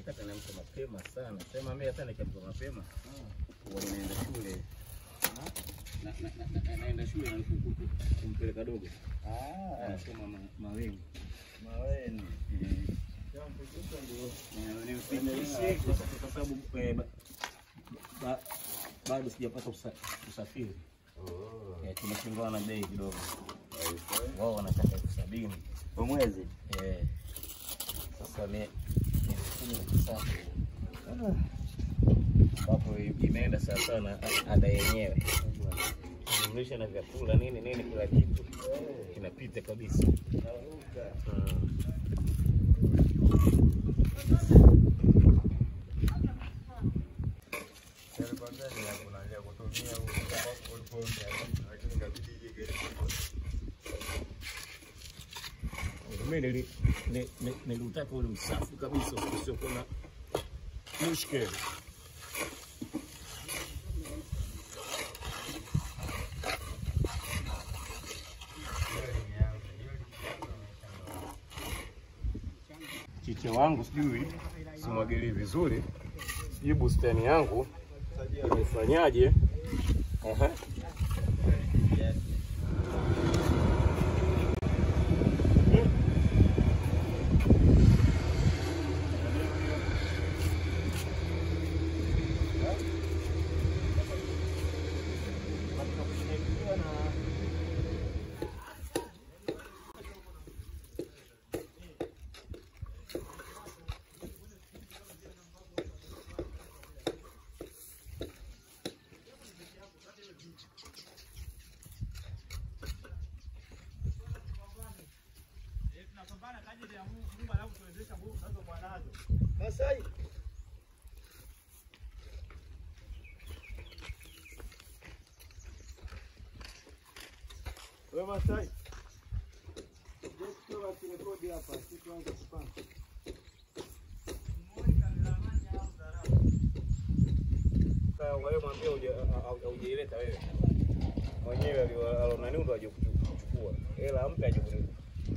Hakika tanaamka mapema sana. Sema mimi hata nikiamka mapema huwa ninaenda shule. Na- na- na- na- naenda shule na nikukuta kumpeleka dogo. Anasoma ma- mawingu. Maweni. Nimfikishe kwa kwa sababu eh, ba- ba- bado sijapata usa- usafiri. Eh, tumeshindana na bei kidogo. Wao wanataka elfu sabini. Kwa mwezi. Eh, sasa ni elfu kumi na tisa ambapo imeenda sawa sawa na ada yenyewe jumlisha na vyakula nini nini, kila kitu kinapita kabisa. Mm. Mimi nili- ni- ni- niliutaka ule usafi kabisa usiokuwa na mushkeli. Chicha wangu sijui simwagilie vizuri, sijui bustani yangu imefanyaje. Aha. Masai. Wewe Masai. Ndio kurekodi hapa, sisi tuanze kupanga. Wewe mwambie hujaileta wewe mwenyewe, alio- alonani ndo aje kuchukua hela, ampe aje kuni-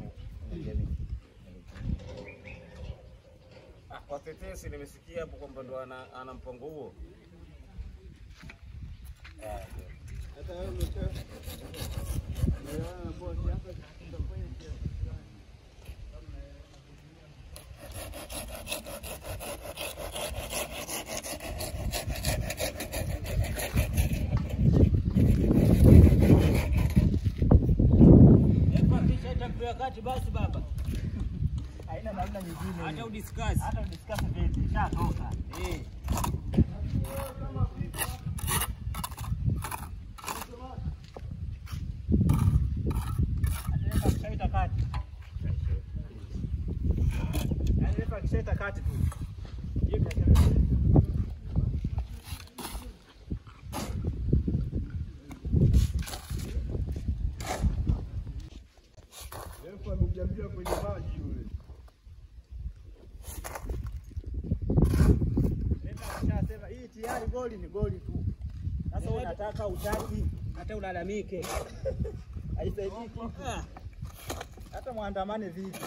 Ah, watetesi nimesikia hapo kwamba ndo ana, ana mpango huo. Ah, ndio. Hata wewe umesha. Umeona na bosi hapa tutafanya wakati basi baba, haina namna nyingine. hata udiscuss. hata udiscuss vipi, ishatoka. Eh. Dereva akishaita kati, yaani dereva akishaita kati tu hiyo biashara Dereva amejambia kwenye maji yule. Dereva akishasema hii tayari goli ni goli tu. Sasa wewe unataka utaki Hata ulalamike. haisaidii kitu. Ah. Hata mwandamane vipi?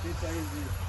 Pita hizi.